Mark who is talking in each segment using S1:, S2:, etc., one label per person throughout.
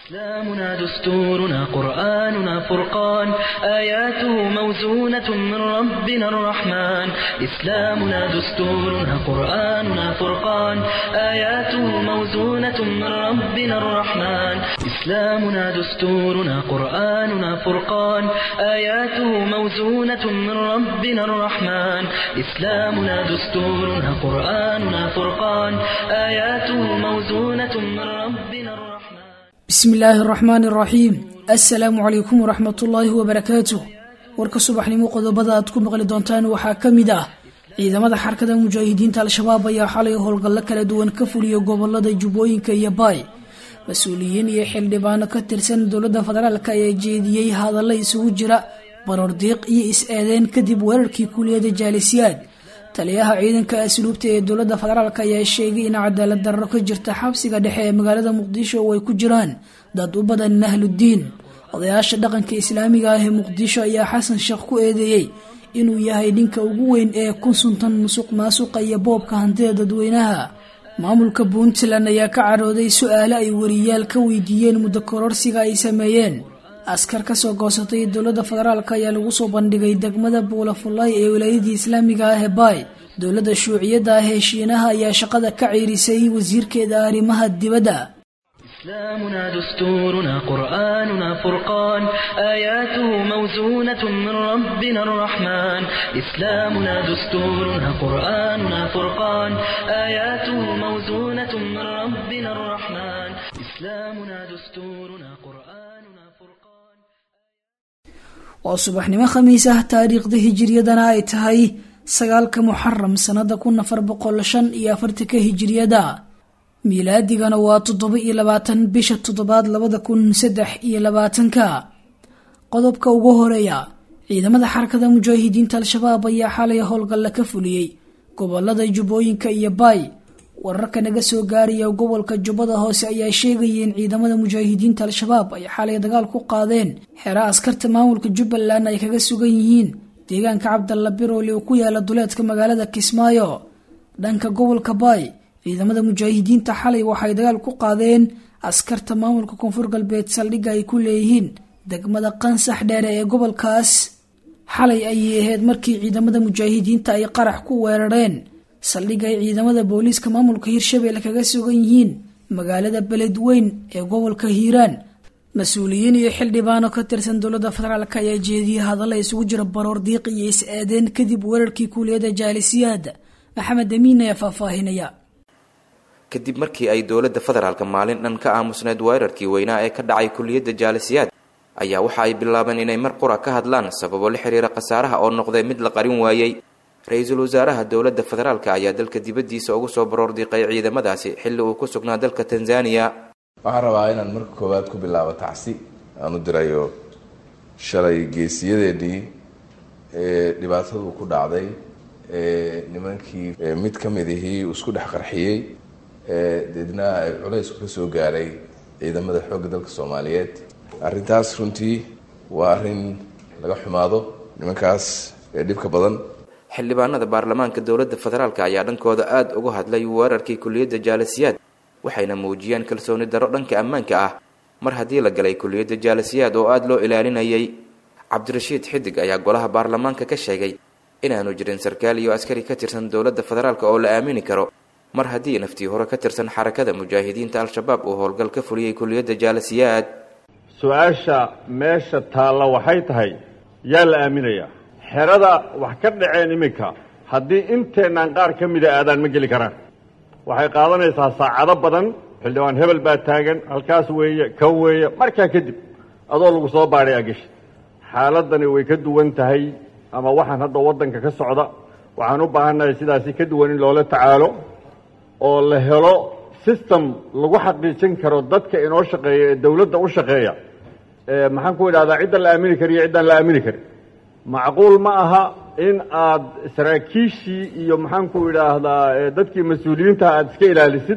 S1: إسلامنا دستورنا قرآننا فرقان آياته موزونة من ربنا الرحمن إسلامنا دستورنا قرآننا فرقان آياته موزونة من ربنا الرحمن إسلامنا دستورنا قرآننا فرقان آياته موزونة من ربنا الرحمن إسلامنا دستورنا قرآننا فرقان آياته موزونة من ربنا الرحمن
S2: bismi illaahi araxmaani araxiim assalaamu calaykum waraxmatullaahi wabarakaatuh warka subaxnimo qodobada aad ku maqli doontaan waxaa ka mid ah ciidamada xarkada mujaahidiinta al-shabaab ayaa xalay howlgallo kala duwan ka fuliya gobolada jubbooyinka iyo baay mas-uuliyiin iyo xildhibaano ka tirsan dowladda federaalk ayaa jeediyey hadalla isugu jira baroordiiq iyo is-eedeyn kadib weerarkii kuliyada jaalisiyaad taliyaha ciidanka asluubta ee dowladda federaalk ayaa sheegay in cadaalad darro ka jirta xabsiga dhexe ee magaalada muqdisho oo ay ku jiraan dad u badan ahludiin odayaasha dhaqanka islaamiga ah ee muqdisho ayaa xasan sheekh ku eedeeyey inuu yahay ninka ugu weyn ee ku suntan musuq maasuqa iyo boobka hantida dadweynaha maamulka puntland ayaa ka carooday su-aale ay wariyaal ka weydiiyeen muddo kororsiga ay sameeyeen askar kasoo goosatay dowladda federaalk ayaa lagu soo bandhigay degmada buulafulay ee wilaayadii islaamiga ah ee baay dowladda shuuciyadda ah ee shiinaha ayaa shaqada ka ciirisay wasiirkeeda arrimaha dibadda
S1: إسلامنا دستورنا قرآننا فرقان آياته موزونة من ربنا الرحمن إسلامنا دستورنا قرآننا فرقان آياته موزونة من ربنا الرحمن إسلامنا دستورنا قرآننا فرقان
S2: waa subaxnimo khamiis ah taariikhda hijiriyadana ay tahay sagaalka muxaram sanada kun afar boqol shan iyo afartanka hijiriyada miilaadigana waa toddoba iyo labaatan bisha toddobaad labada kun saddex iyo labaatanka qodobka ugu horeeya ciidamada xarakada mujaahidiinta al-shabaab ayaa xalay howlgalla ka fuliyey gobolada jubbooyinka iyo baay wararka naga soo gaaraya gobolka jubbada hoose ayaa sheegaya in ciidamada mujaahidiinta al-shabaab ay xalay dagaal ku qaadeen xero askarta maamulka jubbaland ay kaga sugan yihiin deegaanka cabdalla biroole oo ku yaala duleedka magaalada kismaayo dhanka gobolka baay ciidamada mujaahidiinta xalay waxay dagaal ku qaadeen askarta maamulka koonfur galbeed saldhigga ay ku leeyihiin degmada qansax dheere ee gobolkaas xalay ayay ahayd markii ciidamada mujaahidiinta ay qarax ku weerareen saldhigga ay ciidamada booliiska maamulka hirshabelle kaga sugan yihiin magaalada beledweyn ee gobolka hiiraan mas-uuliyiin iyo xildhibaano ka tirsan dowladda federaalk ayaa jeediyey hadalla isugu jira baroor diiq iyo is-eedeen kadib weerarkii kuuliyada jaalisiyaad maxamed amiin ayaa faahfaahinaya
S3: kadib markii ay dowladda federaalka maalin dhan ka aamusneed weerarkii weynaa ee ka dhacay kuliyadda jaalisiyaad ayaa waxa ay bilaabeen inay mar qura ka hadlaan sababo la xiriira khasaaraha oo noqday mid la qarin waayey ra-iisul wasaaraha dowladda federaalk ayaa dalka dibaddiisa ugu soo baroordiiqay ciidamadaasi xilli uu ku sugnaa dalka tanzaniya
S4: waxaan rabaa inaan marka koowaad ku bilaabo tacsi aan u dirayo shalay geesiyadeennii ee dhibaatadu ku dhacday ee nimankii mid ka mid ihii isku dhex qarxiyey ee deedna ay culaysku ka soo gaaray ciidamada xoogga dalka soomaaliyeed arrintaas runtii waa arrin laga xumaado nimankaas ee dhibka badan
S3: xildhibaanada baarlamaanka dowladda federaalk ayaa dhankooda aada uga hadlay weerarkii kuliyadda jaalisiyaad waxayna muujiyeen kalsooni darro dhanka ammaanka ah mar haddii la galay kuliyadda jaalisiyaad oo aada loo ilaalinayay cabdirashiid xidig ayaa golaha baarlamaanka ka sheegay inaanu jirin sarkaal iyo askari ka tirsan dowladda federaalk oo la aamini karo mar haddii naftii hore ka tirsan xarakada mujaahidiinta al-shabaab uu howlgal ka fuliyey kuliyadda jaalisiyaad
S5: su-aasha meesha taalla waxay tahay yaa la aaminayaa xerada wax ka dhaceen iminka haddii inteennaan qaar ka mida aadaan ma geli karaan waxay qaadanaysaa saacado badan xildhibaan hebel baa taagan halkaas weeye kan weeye markaa kadib adoo lagu soo baadhay ageshi xaaladani way ka duwan tahay ama waxaan hadda waddanka ka socda waxaan u baahannahay sidaasi ka duwan in loola tacaalo oo la helo system lagu xaqiijin karo dadka inoo shaqeeya ee dawladda u shaqeeya maxaan ku idhahdaa ciddan la aamini kariyo ciddaan la aamini karin macquul ma aha in aad saraakiishii iyo maxaan ku idhaahdaa dadkii mas-uuliyiintaha aada iska ilaalisid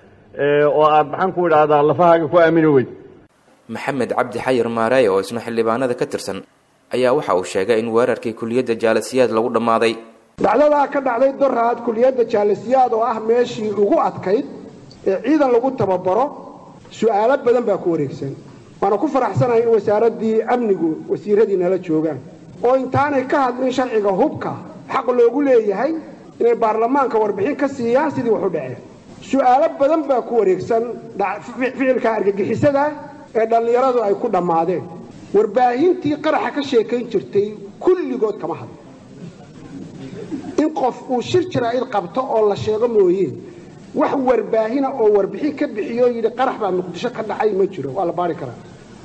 S5: oo aad maxaan ku idhaahdaa lafahaaga ku aamini weyd
S3: maxamed cabdi xayir maareey oo isna xildhibaanada ka tirsan ayaa waxa uu sheegay in weerarkii kuliyadda jaalasiyaad lagu dhammaaday
S6: dhacdadaa ka dhacday doraad kuliyadda jaalasiyaad oo ah meeshii ugu adkayd ee ciidan lagu tababaro su-aalo badan baa ku wareegsan waana ku faraxsanahay in wasaaraddii amnigu wasiiradii nala joogaan oo intaanay ka hadlin sharciga hubka xaq loogu leeyahay inay baarlamaanka warbixin ka siiyaan sidii wax u dhaceen su-aalo badan baa ku wareegsan ficilka argagixisada ee dhallinyaradu ay ku dhammaadeen warbaahintii qaraxa ka sheekayn jirtay kulligood kama hadlo in qof uu shir jaraa'id qabto oo la sheego mooye wax warbaahina oo warbixin ka bixiyo yidhi qarax baa muqdisho ka dhacay ma jiro waa la baari karaa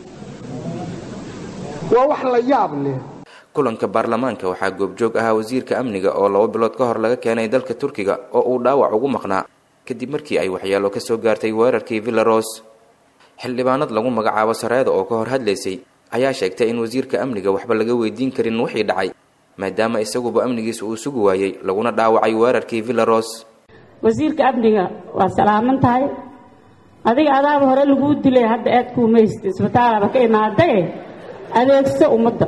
S6: waa wax la yaab leh
S3: kulanka baarlamaanka waxaa goobjoog ahaa wasiirka amniga oo laba bilood ka hor laga keenay dalka turkiga oo uu dhaawac ugu maqnaa kadib markii ay waxyaalo ka soo gaartay weerarkii villaros xildhibaanad lagu magacaabo sareeda oo ka hor hadlaysay ayaa sheegtay in wasiirka amniga waxba laga weydiin karin wixii dhacay maadaama isaguba amnigiisa uu sugi waayey laguna dhaawacay weerarkii villaros
S7: wasiirka amniga waa salaaman tahay adiga adaaba hore laguu dilay hadda aad kuumaysta isbitaalaba ka imaadae adeegso ummadda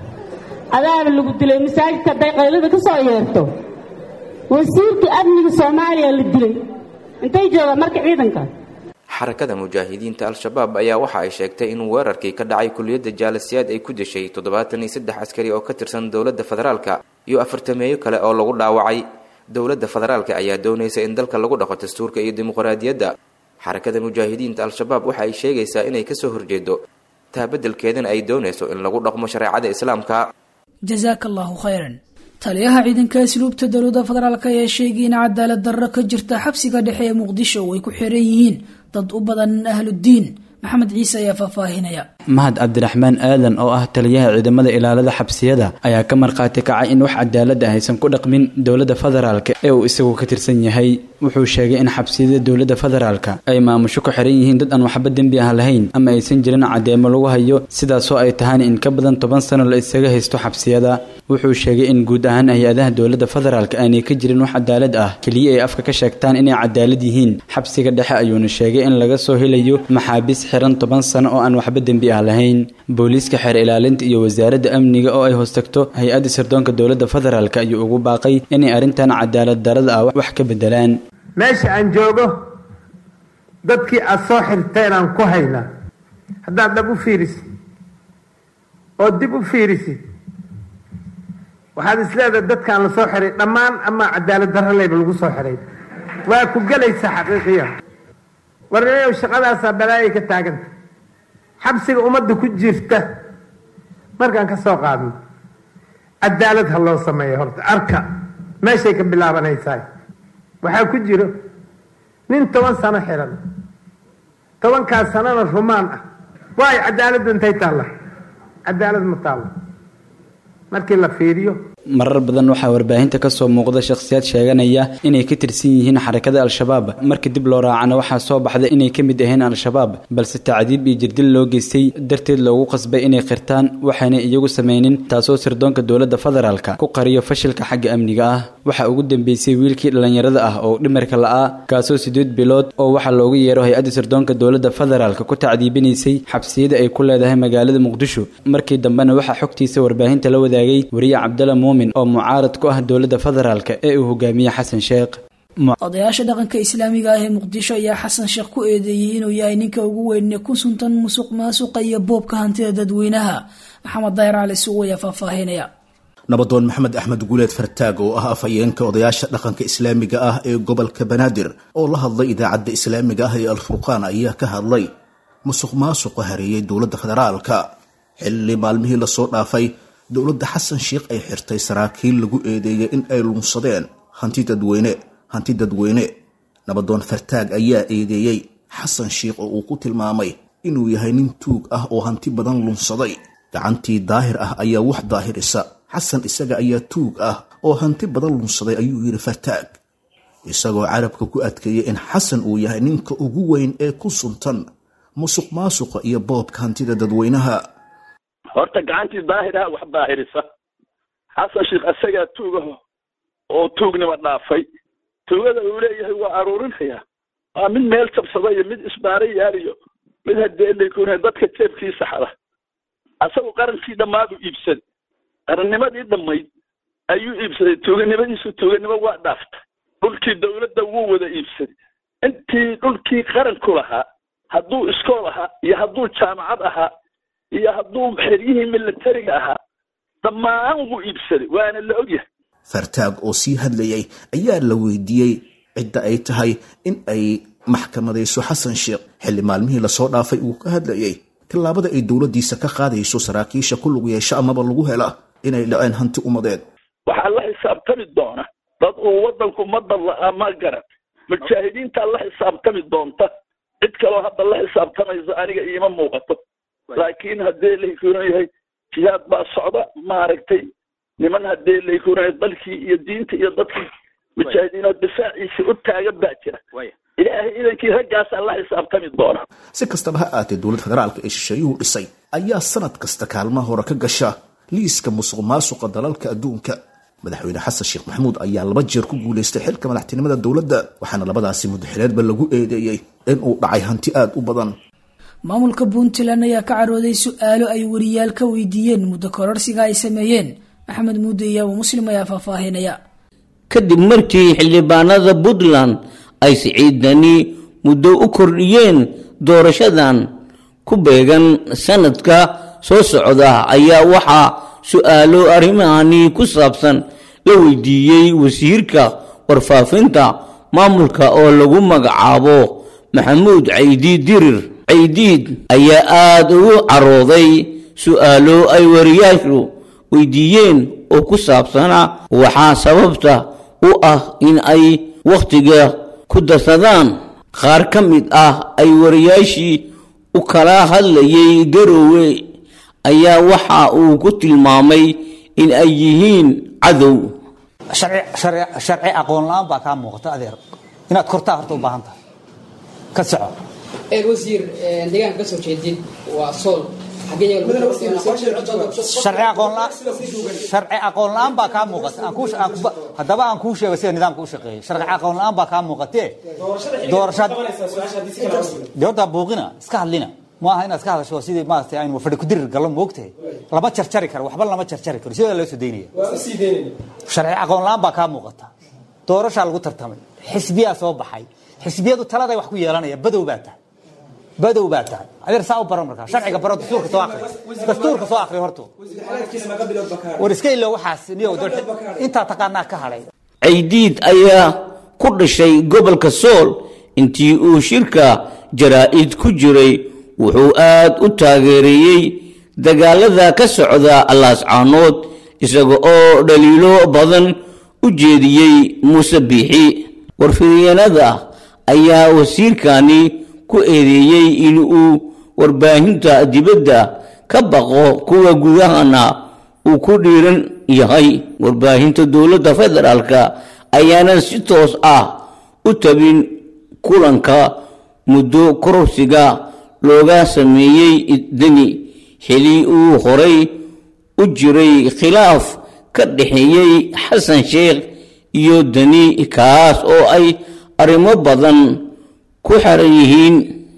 S7: adaaba lagu dilay masaajidka hadday qaylada ka soo yeerto wasiirka amniga soomaaliya la dilay intay joogaan marka ciidanka
S3: xarakada mujaahidiinta al-shabaab ayaa waxa ay sheegtay in weerarkii ka dhacay kuliyadda jaalasiyaad ay ku dishay toddobaatan iyo saddex askari oo ka tirsan dowladda federaalka iyo afartameeyo kale oo lagu dhaawacay dowladda federaalka ayaa doonaysa in dalka lagu dhaqo dastuurka iyo dimuqraadiyadda xarakada mujaahidiinta al-shabaab waxa ay sheegaysaa inay kasoo horjeedo taa beddelkeedana ay doonayso in lagu dhaqmo shareecada islaamka
S2: jasaaka allahu khayran taliyaha ciidanka asluubta dowladda federaalk ayaa sheegay in cadaalad darro ka jirta xabsiga dhexe ee muqdisho oo ay ku xiran yihiin dad u badan ahludiin maxamed ciise ayaa faahfaahinaya
S8: mahad cabdiraxmaan aadan oo ah taliyaha ciidamada ilaalada xabsiyada ayaa ka markhaati kacay in wax cadaalad ah aysan ku dhaqmin dowladda federaalk ee uu isagu ka tirsan yahay wuxuu sheegay in xabsiyada dowladda federaalka ay maamusho ku xiran yihiin dad aan waxba dembi ah lahayn ama aysan jirin cadeemo lagu hayo sidaasoo ay tahaan in ka badan toban sano la isaga haysto xabsiyada wuxuu sheegay in guud ahaan hay-adaha dowladda federaalk aanay ka jirin wax cadaalad ah keliya ay afka ka sheegtaan inay cadaalad yihiin xabsiga dhexe ayuuna sheegay in laga soo helayo maxaabiis xiran toban sano oo aan waxba dembi ah lahayn booliiska xeer ilaalinta iyo wasaaradda amniga oo ay hoostagto hay-adda sirdoonka dowladda federaalk ayuu ugu baaqay inay arrintan cadaalad darada ah wax ka bedelaan
S9: meesha aan joogo dadkii aad soo xirteenaan ku haynaa haddaad dhab u fiirisid oo dib u fiirisid waxaad isleedahay dadkaan la soo xiray dhammaan ama cadaalad darro leyba lagu soo xiray waa ku gelaysa xaqiiqiya warninayow shaqadaasaa balaayay ka taaganta xabsiga ummadda ku jirta markaan ka soo qaadno cadaalad ha loo sameeyo horta arka meeshay ka bilaabanaysaa waxaa ku jiro nin toban sano xiran tobankaas sanona rumaan ah waayo cadaaladda intay taalla cadaalad ma taalla markii la fiiriyo
S8: marar badan waxaa warbaahinta kasoo muuqda shakhsiyaad sheeganaya inay ka tirsan yihiin xarakada al-shabaab marka dib loo raacana waxaa soo baxda inay ka mid ahayn al-shabaab balse tacdiib iyo jirdil loo geystay darteed loogu qasbay inay qirtaan waxaanay iyagu sameynin taasoo sirdoonka dowladda federaalka ku qariyo fashilka xagga amniga ah waxaa ugu dambeysay wiilkii dhallinyarada ah oo dhimarka la-aa kaasoo sideed bilood oo waxaa loogu yeero hay-adda sirdoonka dowladda federaalka ku tacdiibinaysay xabsiyada ay ku leedahay magaalada muqdisho markii dambena waxaa xogtiisa warbaahinta la wadaagay wariye cabdalla muumin oo mucaarad ku ah dowladda federaalk ee uu hogaamiye xasan sheekh
S2: odayaasha dhaqanka islaamiga ah ee muqdisho ayaa xasan sheekh ku eedeeyey inuu yahay ninka ugu weyne ku suntan musuq maasuqa iyo boobka hantida dadweynaha maxamed daahir cali suuq ayaa faahfaahinaya
S10: nabadoon maxamed axmed guuleed fartaag oo ah afhayeenka odayaasha dhaqanka islaamiga ah ee gobolka banaadir oo la hadlay idaacadda islaamiga ah ee alfurqaan ayaa ka hadlay musuq maasuqa hareeyay dowladda federaalka xilli maalmihii lasoo dhaafay dowladda xasan sheikh ay xirtay saraakiil lagu eedeeyay in ay lunsadeen hanti dadweyne hanti dadweyne nabadoon fartaag ayaa eedeeyey xasan sheikh oo uu ku tilmaamay inuu yahay nin tuug ah oo hanti badan lunsaday gacantii daahir ah ayaa wax daahirisa xasan isaga ayaa tuug ah oo hanti badan lunsaday ayuu yidhi fartaag isagoo carabka ku adkeeyey in xasan uu yahay ninka ugu weyn ee ku suntan musuq maasuqa iyo boobka hantida dadweynaha
S11: horta gacantii daahiraha wax daahirisa xasan sheikh isagaa tuugaho oo tuugnima dhaafay tuugada uu leeyahay waa aruurinaya waa mid meel jabsada iyo mid isbaara yaaliyo mid hadeelakuna dadka jeebkiisa xada asagu qarankii dhammaadu iibsaday qarannimadii dhammayd ayuu iibsaday tuuganimadiisu tuuganimo waa dhaaftay dhulkii dowladda wuu wada iibsaday intii dhulkii qaranku lahaa hadduu iskool ahaa iyo hadduu jaamacad ahaa iyo hadduu xeryihii militariga ahaa dhammaan wuu iibsaday waana la ogyahay
S10: fartaag oo sii hadlayay ayaa la weydiiyey cidda ay tahay in ay maxkamadayso xasan sheekh xilli maalmihii lasoo dhaafay uu ka hadlayay tillaabada ay dowladdiisa ka qaadayso saraakiisha ku lug yeesho amaba lagu hela inay dhaceen hanti ummadeed
S11: waxaa la xisaabtami doona dad uu waddanku ummadda la ma garan mujaahidiintaa la xisaabtami doonta cid kaloo hadda la xisaabtamayso aniga iima muuqato laakiin haddee laykuran yahay jihaad baa socda maaragtay niman haddee laykuran yahay dalkii iyo diinta iyo dadkii mujaahidiinoo difaaciisa u taagan baa jira ilaahay idankii raggaasaa la xisaabtami doona
S10: si kastaba ha aatee dowladda federaalka ee shisheeyuhu dhisay ayaa sanad kasta kaalmaha hore ka gasha liiska musuq maasuqa dalalka adduunka madaxweyne xasan sheekh maxamuud ayaa laba jeer ku guulaystay xilka madaxtinimada dowladda waxaana labadaasi muddaxileedba lagu eedeeyey in uu dhacay hanti aad u badan
S2: maamulka puntland ayaa ka carooday su-aalo ay wariyaal ka weydiiyeen muddo kororsiga ay sameeyeen maxamed muude iyo abu muslim ayaa faahfaahinaya
S12: kadib markii xildhibaanada puntland ay siciidani muddo u kordhiyeen doorashadan ku beegan sanadka soo socda ayaa waxaa su-aalo arrimahani ku saabsan la weydiiyey wasiirka warfaafinta maamulka oo lagu magacaabo maxamuud caydiid dirir caydiid ayaa aada ugu carooday su-aalo ay wariyaashu weydiiyeen oo ku saabsana waxaa sababta u ah in ay wakhtiga ku darsadaan qaar ka mid ah ay wariyaashii u kala hadlayay garoowe ayaa waxa uu ku tilmaamay in ay yihiin cadow
S13: sharci aqoon la-aan baa kaa muuqata adeer inaad kortaa horta u baahan tahay ka soco
S14: wasiir deegaanka kasoo jeedid waa sool
S13: sharci aqoon la-aan baa kaa muuqata haddaba aan kuu sheego sida nidaamka u shaqeeya sharci aqoon la-aan baa kaa muuqatee doorashaad de horta buuqina iska hadlina maaha inaad iska hadasho sidii maaragtay aynu fadhi ku dirir gallo moogtahay lama jarjari karo waxba lama jarjari karo sidaa loo soo daynaya sharci aqoon la-aan baa kaa muuqata doorashaa lagu tartamay xisbiyaa soo baxay xisbiyadu taladay wax ku yeelanaya badow baa tahay badow baa tahay adeer saa u baro markaa sharciga baro dastuurka soo akri dastuurka soo akri horto war iska ilo waxaas niyow intaa taqaanaa ka hadhay
S12: caydiid ayaa ku dhashay gobolka sool intii uu shirka jaraa'id ku jiray wuxuu aad u taageereeyey dagaalada ka socda allaascaanood isaga oo dhaliilo badan u jeediyey muuse biixi warfidyanada ayaa wasiirkani ku eedeeyey in uu warbaahinta dibadda ka baqo kuwa gudahana uu ku dhiiran yahay warbaahinta dowladda federaalka ayaanan si toos ah u tabin kulanka muddo kororsiga looga sameeyey deni xili uu horay u jiray khilaaf ka dhexeeyey xasan sheekh iyo deni kaas oo ay arrimo badan ku xeran yihiin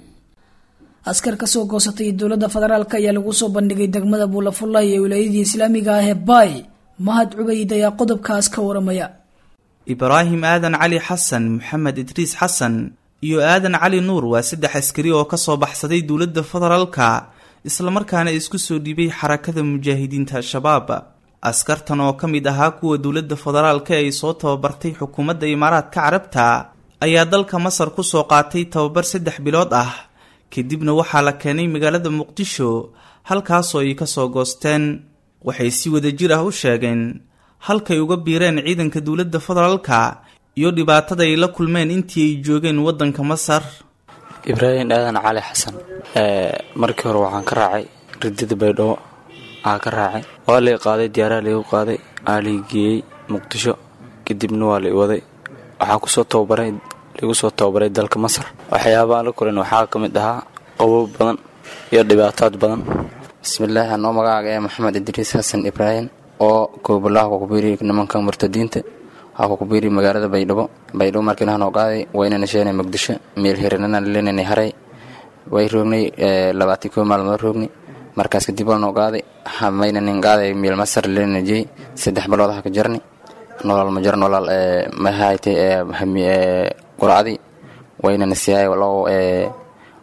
S2: askar kasoo goosatay dowladda federaalk ayaa lagu soo bandhigay degmada buulafullay ee wilaayadii islaamiga ah ee baay mahad cubayd ayaa qodobkaas ka waramaya
S15: ibraahim aadan cali xasan maxamed idriis xasan iyo aadan cali nuur waa saddex askari oo kasoo baxsaday dowladda federaalka islamarkaana isku soo dhiibay xarakada mujaahidiinta al-shabaab askartan oo ka mid ahaa kuwa dowladda federaalka ay soo tababartay xukuumadda imaaraadka carabta ayaa dalka masar kusoo qaatay tababar saddex bilood ah kadibna waxaa la keenay magaalada muqdisho halkaasoo ay kasoo goosteen waxay si wadajir ah u sheegeen halkay uga biireen ciidanka dowladda federaalka iyo dhibaatada ay la kulmeen intii ay joogeen waddanka masar
S16: ibraahim aadan cali xasan markii hore waxaan ka raacay ridida baydhabo aa ka raacay waa lai qaaday diyaaraha laigu qaaday aa lai geeyey muqdisho kadibna waa lai waday waxaa kusoo tababaray lagu soo tababaray dalka masar waxyaabaaan la kulan waxaa ka mid ahaa qabow badan iyo dhibaataad badan bismillaahi anoo magacaaga ee maxamed idriis xasan ibraahim oo goobolaha kukubiiri nimanka murtadiinta waxaa kukubiiri magaalada baydhabo baydhabo markii nahanoo qaaday waynana sheenay muqdisho meel hiranana lenanay haray way roognay labaatii koo maalmood roognay markaas kadib waa noo qaaday maynanin qaaday meel masar lenanajey saddex bilood aha ka jarni nolol ma jar nolol mahayte quracdi waynana siyaay low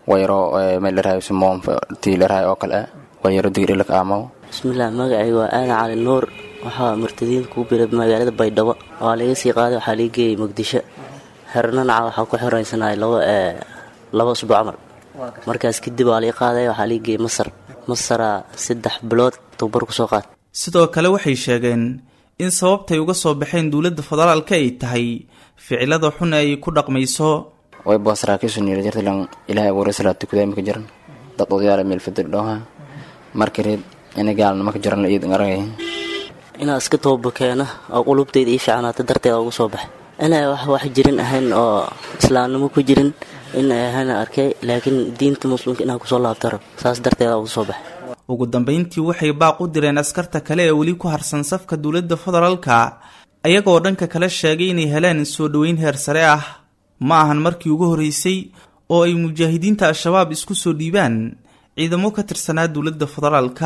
S16: wayaro meel dharahay sumoon tii dharahay oo kale wayaro digrilak aamaw
S17: bismillaah magacay waa aadan cali nuur waxaa murtadiinta kuu biray magaalada baydhabo waa laga sii qaaday waxaa laga geeyey muqdisho xernanaca waxaa ku xiraysanay laba laba usbuuc camal markaas kadib waa laga qaaday waxaa laga geeyey masar masaraa saddex bilood tababar kusoo qaad
S15: sidoo kale waxay sheegeen in sababtay uga soo baxeen dowladda federaalka ay tahay ficilada xun ay ku dhaqmayso
S16: way boo saraakiishu niira jirtalan ilaahay abuuray salaata kudaami ka jiran dad odayaala meel fadir dhooha markareed ina gaalnimo ka jiran la iidin aragay
S17: inaa iska toobakeena oo qulubtayda ii fiicnaata darteeda ugu soo baxay inay wax wax jirin ahayn oo islaamnimo ku jirin inay ahayn arkay laakiin diinta muslimka inaa kusoo laabta rab saas darteeda ugu soo baxay
S15: ugu dambayntii waxay baaq u direen askarta kale ee weli ku harsan safka dowladda federaalka ayagoo dhanka kale sheegay inay heleen soo dhoweyn heer sare ah ma ahan markii ugu horreysay oo ay mujaahidiinta al-shabaab isku soo dhiibaan ciidamo ka tirsanaa dowladda federaalka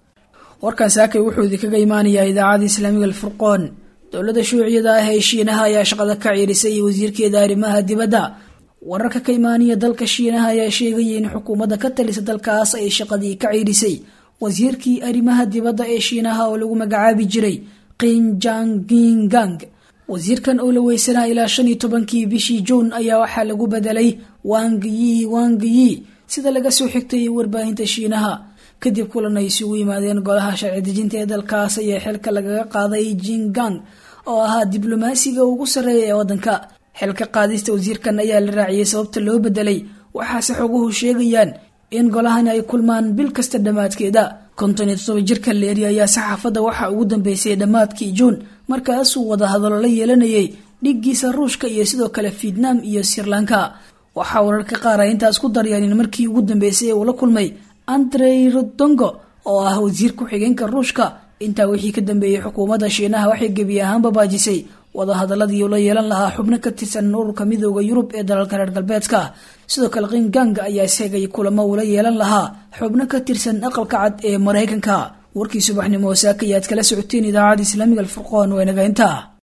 S2: warkan saakay wuxuu idinkaga imaanayaa idaacada islaamiga alfurqoon dowladda shuuciyada ah ee shiinaha ayaa shaqada ka ciirisay wasiirkeeda arrimaha dibadda wararka ka imaanaya dalka shiinaha ayaa sheegaya in xukuumadda ka talisa dalkaas ay shaqadii ka ciirisay wasiirkii arrimaha dibadda ee shiinaha oo lagu magacaabi jiray qinjangingang wasiirkan oo la weysanaa ilaa shan iyo tobankii bishii juun ayaa waxaa lagu bedelay wangyi wangyi sida laga soo xigtay warbaahinta shiinaha kadib kulan ay isugu yimaadeen golaha sharci dejinta ee dalkaas ayaa xilka lagaga qaaday jingang oo ahaa diblomaasiga ugu sarreeya ee waddanka xilka qaadista wasiirkan ayaa la raaciyey sababta loo bedelay waxaase xoguhu sheegayaan in golahani ay kulmaan bil kasta dhammaadkeeda konton iyo toddoba jirka leeri ayaa saxaafadda waxaa ugu dambeysay dhammaadkii juun markaasuu wadahadalo la yeelanayay dhiggiisa ruushka iyo sidoo kale vietnam iyo sirlanka waxaa wararka qaar ay intaas ku daryaan in markii ugu dambeysay uu la kulmay andrey rodongo oo ah wasiir ku-xigeenka ruushka intaa wixii ka dambeeyey xukuumadda shiinaha waxay gebi ahaanba baajisay wadahadaladii uu la yeelan lahaa xubno ka tirsan ururka midooda yurub ee dalalka reer galbeedka sidoo kale qinganga ayaa sheegay kulamo uu la yeelan lahaa xubno ka tirsan aqalka cad ee maraykanka warkii subaxnimo saaka ayaad kala socoteen idaacada islaamiga alfurqoon waa inaga intaa